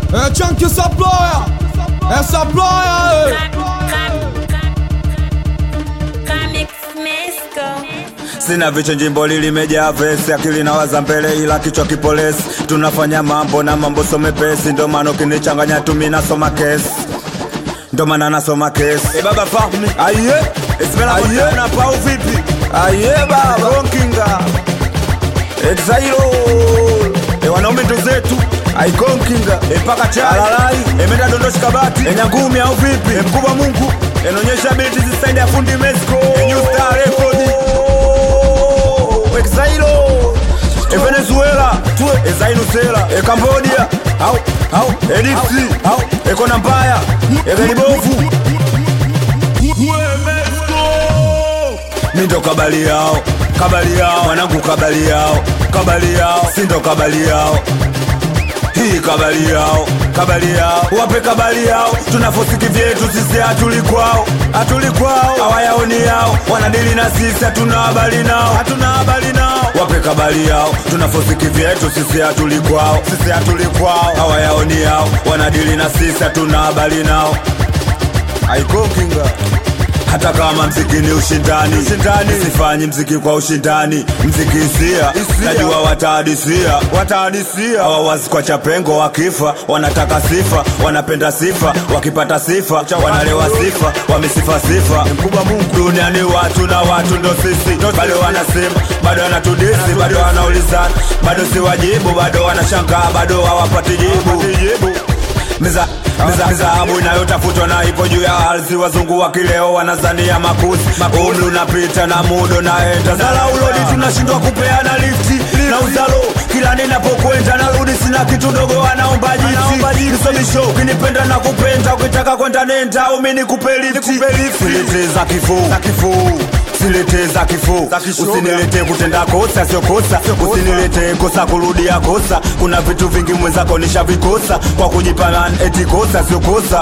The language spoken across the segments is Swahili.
É Chunky Supplier, é Supplier, Sina vicho jimbo limejaa vesi, akili na waza mbele, ila kichwa kipolesi. Tunafanya mambo na mambo so mepesi, ndo maana ukinichanganya tu mimi nasoma kesi, ndo maana nasoma kesi. E baba Fahmi, aye Ismail aye na pau vipi? Aye baba Konkinga Exailo E wanaume ndo zetu Aikonkinga E paka chai Alalai E menda dondoshi kabati E nyangumi au vipi E mkubwa mungu E nonyesha biti zisaidi ya fundi Mexico E new star record Exailo E Venezuela E Zainusela E Cambodia Au Au E Dipsy Au E Kona Mbaya E Garibofu Mi ndo kabali yao, kabali yao, mwanangu kabali yao, kabali yao, si ndo kabali yao. Hii kabali yao, kabali yao, wape kabali yao, tunafosiki vyetu sisi hatuli kwao, hatuli kwao, hawayaoni yao, wanadili na sisi hatuna habari nao, hatuna habari nao, wape kabali yao, tunafosiki vyetu sisi hatuli kwao, sisi hatuli kwao, hawayaoni yao, wanadili na sisi hatuna habari nao. Aikokinga hata kama mziki ni ushindani, ushindani. sifanyi mziki kwa ushindani, mziki hisia, najua watahadisia, watahadisia. Hawawazi kwa chapengo, wakifa wanataka sifa, wanapenda sifa, wakipata sifa wanalewa sifa, wamesifa sifa. Mkubwa Mungu duniani, watu na watu ndo sisi, bado wanasema, bado wanatudisi, bado wanaulizana, bado si wajibu, bado wanashangaa, bado hawapati jibu Miza miza mizahabu inayotafutwa na ipo juu ya ardhi. Wazungu wa kileo wanazania makuzi, umri unapita na muda naenda. Zala ulodi tunashindwa kupeana lifti na uzalo, kila ninapokwenda narudi sina kitu dogo, wanaomba jiti nisomisho. Ukinipenda na kupenda, ukitaka kwenda nenda, au mimi nikupe lifti. Silete za kifuu za kifuu Silete za kifo, usinilete kutenda kosa sio kosa, usinilete kosa kurudia kosa. Kuna vitu vingi mwenzako nishavikosa kwa kujipana, eti kosa sio kosa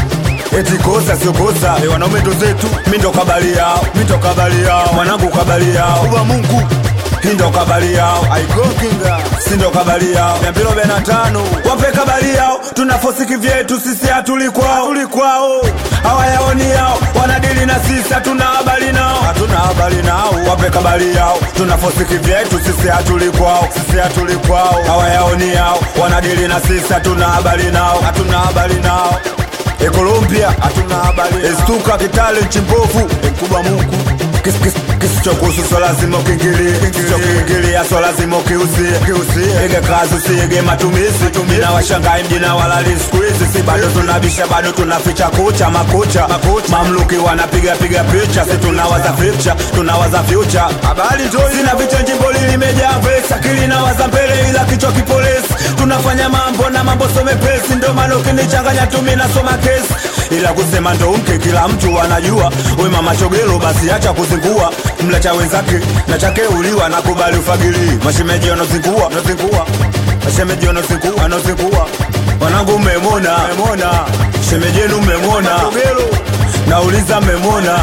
eti kosa sio kosa. E, wanaume ndo zetu, mi ndo kabali yao, mi ndo kabali yao, mwanangu kabali yao, uba Mungu hii ndo kabali yao, aikonkinga si ndo kabali yao, mia mbili arobaini na tano wape kabali yao, tunafosiki vyetu sisi hatuli kwao, hatuli kwao, hawayaoni yao, wanadili na sisi hatuna habari nao, hatuna habari nao, wape kabali yao, tunafosiki vyetu sisi hatuli kwao, sisi hatuli kwao, hawayaoni yao, wanadili na sisi hatuna habari nao, hatuna habari nao E Colombia hatuna habari Estuka Kitale Chimbovu E mkubwa Mungu Kis, kis, kisichokuhusu so lazima ukiingilie kisichokiingilia so lazima ukiuzie kiuzie ige kazi usiige matumizi tumina washangai mjina walali siku hizi si bado tunabisha bado tunaficha kucha makucha mamluki wanapiga piga picha si tunawaza future tunawaza future habari tu sina vicha jimbo limejaa vesi akili nawaza mbele ila kichwa kipolesi tunafanya mambo na mambo so mepesi ndo maana ukinichanganya tumi nasoma kesi ila kusema ndo mke kila mtu anajua we mama chogelo basi acha kuzingua mlacha wenzake na chake uliwa nakubali ufagili mashemeji wanazingua wanazingua mashemeji wanazingua wanazingua wanangu mmemona mmemona shemeji yenu mmemona chogelo nauliza mmemona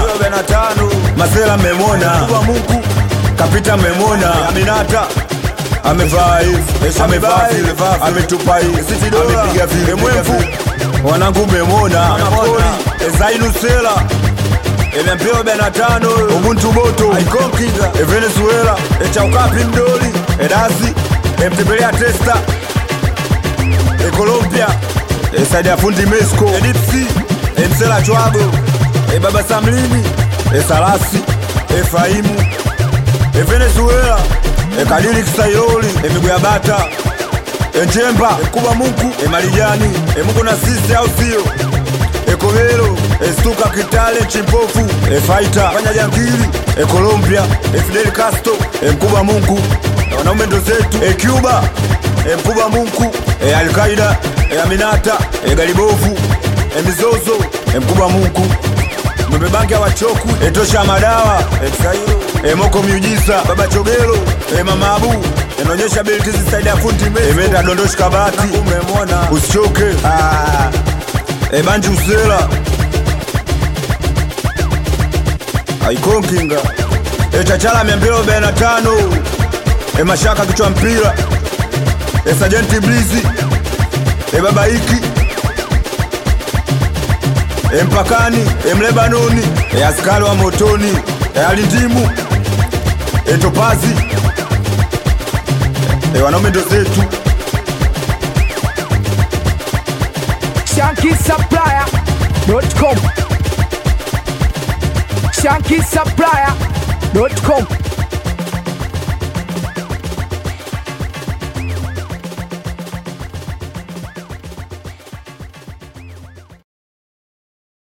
masela mmemona Mungu kapita mmemona aminata amevaa hivi amevaa vile ametupa hivi amepiga vile mwevu wanangu mmemona ezainusela emempio arobaini na tano ubuntu boto aikonkinga evenezuela echaukapi mdoli edasi emtembelea testa ekolombia esaidi ya fundi mesco edipsi emsela chwago ebaba samlini esalasi efaimu evenezuela ekadiri kisayoli emigwe ya bata enjemba ekuba mungu emalijani emungu na sisi au sio ekobelo estuka kitale chimpofu efaita fanya jangili ekolombia efidel casto emkuba mungu wanaume ndo zetu ecuba emkuba mungu ealkaida eaminata egalibovu emizozo emkuba mungu mbebangi awachoku etosha madawa eksairo emoko miujiza baba chogelo emamabu inaonyesha belti zisaidi ya fundi emenda dondoshi kabati umemona usichoke ah. ebanji usela aikonkinga etachala mia mbili arobaini na tano emashaka kichwa mpira esajenti blizi e babaiki e mpakani e mlebanoni e askari wa motoni e alindimu e topazi e wanaume ndo zetu shankisupplier.com shankisupplier.com